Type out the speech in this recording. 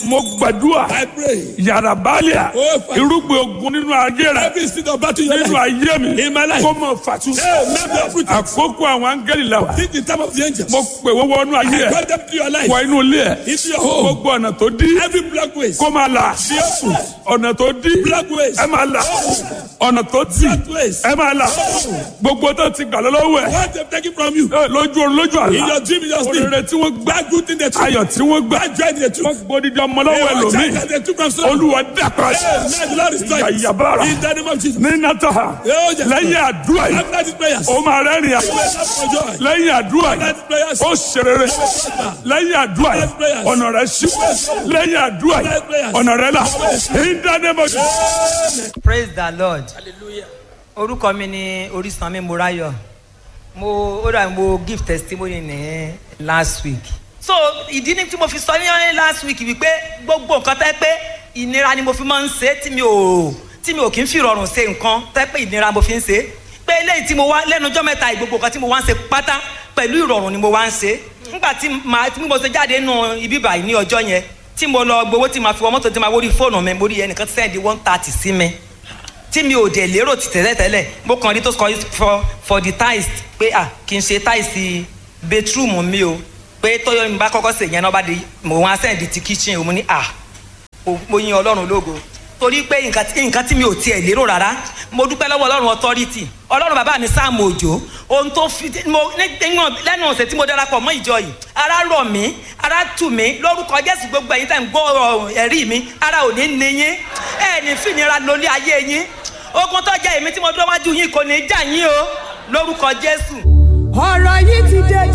mo gbàdúrà I pray. yàrá báàlíà Oh, Father. irúgbìn ogun nínú ayé rẹ Every seed of battle in your nínú life. ayé mi In my life. kó mọ fàtú. Hey, let me uproot it. àkókò àwọn áńgẹ́lì la wà. Think the time of the angels. mo pè wọ́n wọnú ayé ẹ̀ Call them to your life. wọ inú ilé ẹ̀ Into your home. gbogbo ọ̀nà tó dí Every black ways. kó máa là Be open. ọ̀nà tó dí Black ways. ẹ máa là ọ̀nà tó tì Black ways. ẹ máa là gbogbo tó ti gbà lọ́wọ́ ẹ̀ What they've taken from you. ẹ, lójú orun lójú In àlá your dream, in your sleep. òrèrè tí wọ́n gbà That good thing they took. ayọ̀ tí wọ́n gbà That joy they took. wọ́n gbódìdí ọmọ lọ́wọ́ Hey, what ẹlòmíì child that they took from someone. olúwa dàpọ̀ Hey, man, the Lord is trying. Yàyàbára. In the name of Jesus. ní nàtọ́ha Oh, yes. lẹ́yìn àdúrà yìí After these prayers. ó máa rẹ́rìn àyè Wake up for joy. lẹ́yìn àdúrà yìí After these prayers. ó ṣerere lẹ́yìn àdúrà yìí ọ̀nà rẹ̀ ṣí lẹ́yìn àdúrà yìí ọ̀nà rẹ̀ là in the name of Jesus. praise the lord orúkọ mi ni orísanmi morayo mo ó dà mo give testimony ní last week so ìdí ni tí mo fi sọ ní last week wípé gbogbo nǹkan tẹ́ pé ìnira ni mo fi máa ń ṣe tí mi ò tí mi ò kí ń fi rọrùn ṣe nǹkan tẹ́ pé ìnira mo fi ń ṣe pé eléyìí tí mo wá lẹ́nu ọjọ́ mẹ́ta yìí, gbogbo nǹkan tí mo wá ń ṣe pátá pẹ̀lú ìrọ̀rùn ni mo wá ń ṣe nígbà tí màá tí mo ṣe jáde nù ibi báyìí ní ọjọ́ yẹn tí mo lọ gbowó tí màá fi wọ mọ́tò tí màá wọrí fóònù mi mo rí ẹnìkan sẹ́ndí one thirty sí mi tí mi ò dẹ̀ lérò ti tẹ́lẹ̀ tẹ́lẹ̀ mo kàn rí tó sọ for for the tiles pé à kì í ṣe tiles bedroom mi o pé tóyọ mi bá kọ́kọ́ sè yẹn náà bá di mo wá sẹ́ndí ti kitchen o mo ní à mo- mo yin ọlọ́run lógo torí pé nǹkan tí nǹkan tí mi ò tiẹ̀ lérò rárá mo dúpẹ́ lọ́wọ́ ọlọ́run authority ọlọ́run bàbá mi sáàmù òjò ohun tó fi mo nígbà lẹ́nu ọ̀sẹ̀ tí mo darapọ̀ mọ́ ìjọ yìí ara rọ̀ mí ara tù mí lórúkọ jésù gbogbo ẹ̀yin tẹ̀ ń gbọ́ ọ̀rọ̀ ẹ̀rí mi ara ò ní ní yín ẹ̀ ní fìnira lórí ayé yín ogun tó jẹ́ èmi tí mo dúró wájú yín kò ní í jà yín o lórúkọ jésù. ọ̀rọ̀ yìí ti dé